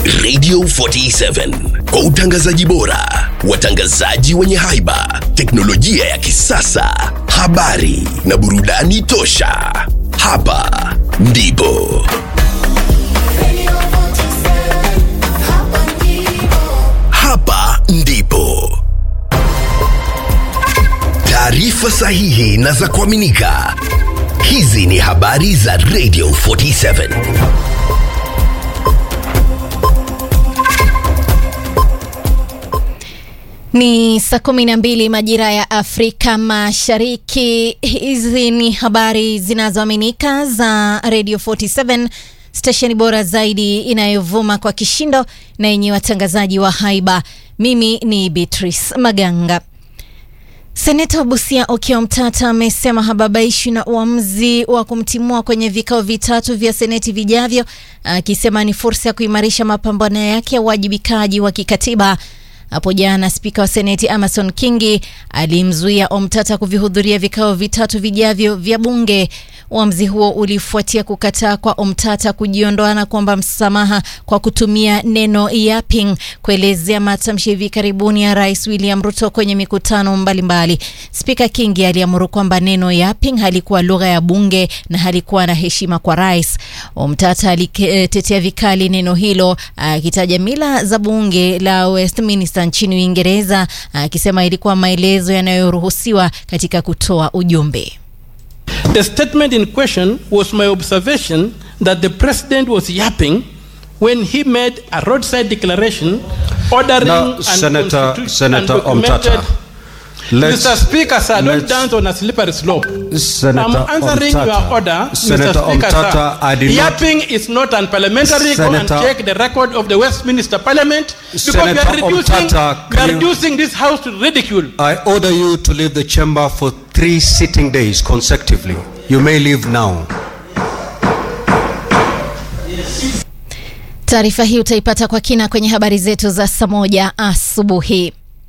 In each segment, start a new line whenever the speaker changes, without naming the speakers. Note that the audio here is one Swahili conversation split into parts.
Radio 47 kwa utangazaji bora, watangazaji wenye haiba, teknolojia ya kisasa, habari na burudani tosha. Hapa ndipo hapa ndipo taarifa sahihi na za kuaminika. Hizi ni habari za Radio 47.
Ni saa kumi na mbili majira ya Afrika Mashariki. Hizi ni habari zinazoaminika za Radio 47, stesheni bora zaidi inayovuma kwa kishindo na yenye watangazaji wa haiba. Mimi ni Beatrice Maganga. Seneta wa Busia Okiya Mtata amesema hababaishwi na uamuzi wa kumtimua kwenye vikao vitatu vya seneti vijavyo, akisema ni fursa ya kuimarisha mapambano yake ya uwajibikaji wa kikatiba. Hapo jana spika wa seneti Amason Kingi alimzuia Omtata kuvihudhuria vikao vitatu vijavyo vya bunge. Uamuzi huo ulifuatia kukataa kwa Omtata kujiondoa na kuomba msamaha kwa kutumia neno yapping kuelezea matamshi hivi karibuni ya rais William Ruto kwenye mikutano mbalimbali. Spika Kingi aliamuru kwamba neno yapping halikuwa lugha ya bunge na halikuwa na heshima kwa rais. Omtata alitetea vikali neno hilo akitaja mila za bunge la Westminster nchini Uingereza akisema ilikuwa maelezo yanayoruhusiwa katika kutoa ujumbe.
The statement in question was my observation that the president was yapping when he made a roadside declaration ordering
Now, Senator- Senator Omtata, let's-
Mr. Speaker, sir, don't
let's-
dance on a slippery slope.
Senator
I'm answering
Omtata.
your order,
Senator
Mr. Speaker,
Omtata, I
sir.
did not-
Yapping is not unparliamentary. Go and
Senator-
check the record of the Westminster Parliament because we
Senator
are reducing,
Omtata,
we are
can you-
reducing this house to ridicule.
I order you to leave the chamber for three sitting days consecutively. You may leave now.
Taarifa hii utaipata kwa kina kwenye habari zetu za saa moja asubuhi.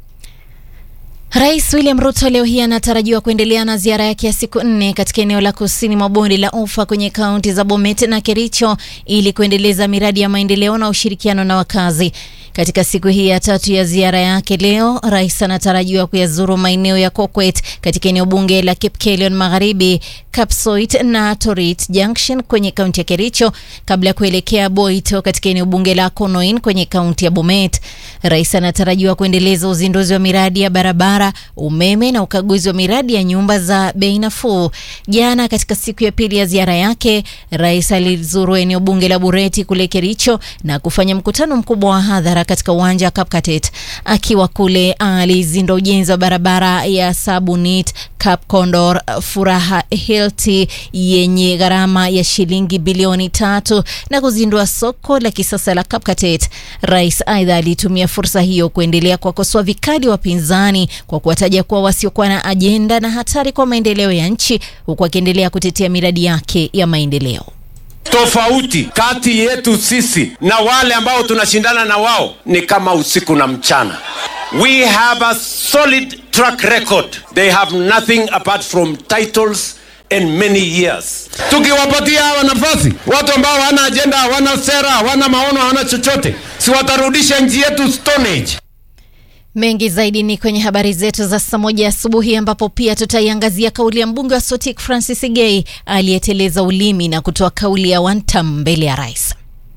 Rais William Ruto leo hii anatarajiwa kuendelea na ziara yake ya siku nne katika eneo la kusini mwa bonde la Ufa kwenye kaunti za Bomet na Kericho ili kuendeleza miradi ya maendeleo na ushirikiano na wakazi. Katika siku hii ya tatu ya ziara yake leo, rais anatarajiwa kuyazuru maeneo ya Kokwet katika eneo bunge la Kipkelion Magharibi, Kapsoit na Torit Junction kwenye kaunti ya Kericho kabla ya kuelekea Boito katika eneo bunge la Konoin kwenye kaunti ya Bomet. Rais anatarajiwa kuendeleza uzinduzi wa miradi ya barabara, umeme na ukaguzi wa miradi ya nyumba za bei nafuu. Jana katika siku ya pili ya ziara yake, rais alizuru eneo bunge la Bureti kule Kericho na kufanya mkutano mkubwa wa hadhara katika uwanja wa Kapkatet. Akiwa kule, alizindua ujenzi wa barabara ya Sabunit Kapkondor Furaha Hilti yenye gharama ya shilingi bilioni tatu na kuzindua soko la kisasa la Kapkatet. Rais aidha alitumia fursa hiyo kuendelea kuwakosoa vikali wapinzani kwa kuwataja kuwa wasiokuwa na ajenda na hatari kwa maendeleo ya nchi, huku akiendelea kutetea miradi yake ya maendeleo.
Tofauti kati yetu sisi na wale ambao tunashindana na wao ni kama usiku na mchana. We have a solid track record. They have nothing apart from titles and many years. Tukiwapatia hawa nafasi, watu ambao hawana ajenda, hawana sera, hawana maono, hawana chochote, si watarudisha nchi yetu stone age.
Mengi zaidi ni kwenye habari zetu za saa moja asubuhi, ambapo pia tutaiangazia kauli ya mbunge wa Sotik Francis Gay aliyeteleza ulimi na kutoa kauli ya one term mbele ya rais.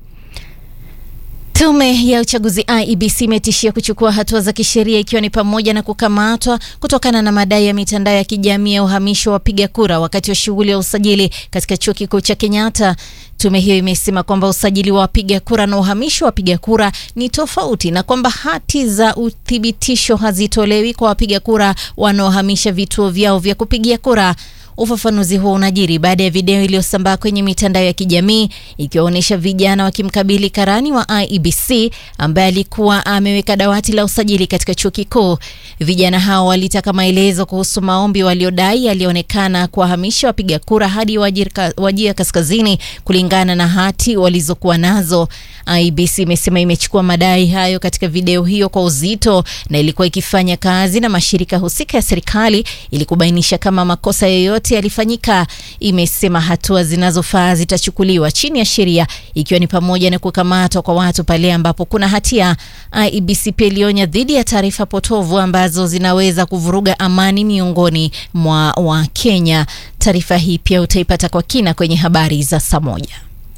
Tume ya uchaguzi IEBC imetishia kuchukua hatua za kisheria ikiwa ni pamoja na kukamatwa kutokana na madai ya mitandao ya kijamii ya uhamisho wa wapiga kura wakati wa shughuli ya usajili katika chuo kikuu cha Kenyatta. Tume hiyo imesema kwamba usajili wa wapiga kura na uhamisho wa wapiga kura ni tofauti na kwamba hati za uthibitisho hazitolewi kwa wapiga kura wanaohamisha vituo vyao vya kupigia kura. Ufafanuzi huo unajiri baada ya video iliyosambaa kwenye mitandao ya kijamii ikiwaonyesha vijana wakimkabili karani wa IEBC ambaye alikuwa ameweka dawati la usajili katika chuo kikuu. Vijana hao walitaka maelezo kuhusu maombi waliodai yalionekana kuwahamisha wapiga kura hadi Wajir- Wajia Kaskazini kulingana na hati walizokuwa nazo. IEBC imesema imechukua madai hayo katika video hiyo kwa uzito na ilikuwa ikifanya kazi na mashirika husika ya serikali ili kubainisha kama makosa yoyote yoyote yalifanyika, imesema hatua zinazofaa zitachukuliwa chini ya sheria, ikiwa ni pamoja na kukamatwa kwa watu pale ambapo kuna hatia. IEBC pia ilionya dhidi ya taarifa potovu ambazo zinaweza kuvuruga amani miongoni mwa Wakenya. Taarifa hii pia utaipata kwa kina kwenye habari za saa moja.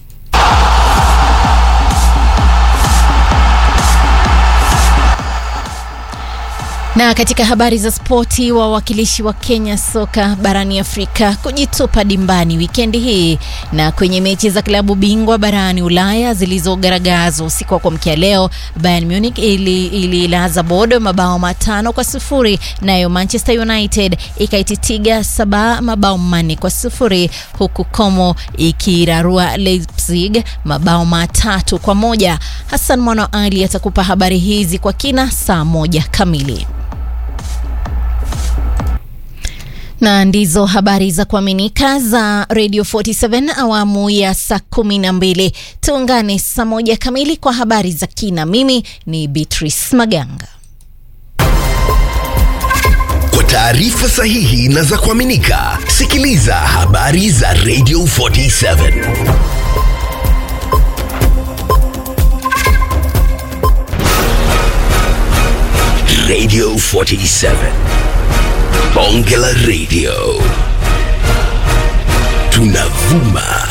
Na katika habari za spoti, wawakilishi wa Kenya soka barani Afrika kujitupa dimbani wikendi hii na kwenye mechi za klabu bingwa barani Ulaya zilizogaragazwa usiku wa kuamkia leo, Bayern Munich ililaza ili Bodo mabao matano kwa sufuri, nayo Manchester United ikaititiga saba mabao manne kwa sufuri, huku Como ikirarua Leipzig mabao matatu kwa moja. Hassan Mwana Ali atakupa habari hizi kwa kina saa moja kamili. na ndizo habari za kuaminika za Radio 47 awamu ya saa kumi na mbili. Tuungane saa moja kamili kwa habari za kina. Mimi ni Beatrice Maganga.
Kwa taarifa sahihi na za kuaminika, sikiliza habari za Radio 47 Radio 47 Bonge la Radio tunavuma